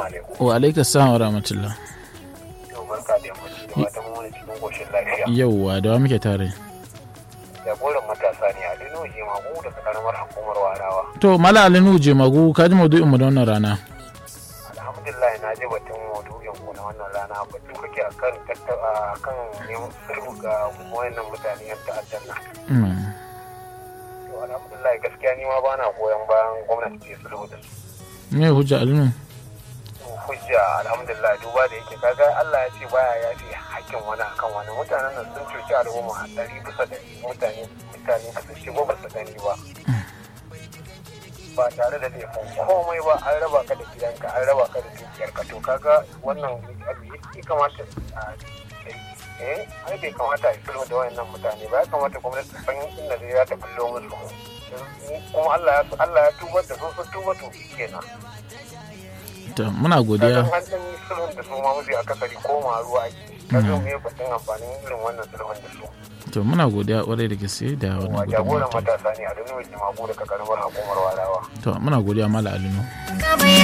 alaikum. wa alaika salam wa rahmatullah Yau barka da yammaci da fatan mun wani cikin koshin lafiya. yauwa da wa muke tare Jagoran matasa ne a Lino Jemagu daga karamar hukumar Warawa. to mala alinu je magu ka ji maudu'in mu da wannan rana Alhamdulillah na ji batun maudu'in ku na wannan rana batu kake akan tattaba akan neman sulhu ga wayannan mutane yan ta'addan nan. Mm. To alhamdulillah gaskiya ni ma bana goyon bayan gwamnati ta yi sulhu da su. me hujja alinu hujja alhamdulillah duba da yake kaga Allah ya ce baya ya ce hakkin wani akan wani mutanen nan sun cuci al'umma a ɗari bisa da mutane mutane ba su shigo ba su gani ba ba tare da laifin komai ba an raba ka da gidanka an raba ka da dukiyarka to kaga wannan abu ya kamata a eh ai bai kamata a yi sulhu da wayannan mutane ba ya kamata gwamnati ta san inda zai za ta bullo musu kuma Allah ya Allah ya tubar da su sun tuba to kenan to muna godiya kaga an dan yi sulhun da su ma mafi akasari koma ruwa ake kaga me batun amfanin irin wannan sulhun da su to muna godiya kwarai da gaske da wa wannan jagoran gudunmawa matasa ne a duniya jimagu daga karamar hukumar warawa to muna godiya mala alinu Ka bai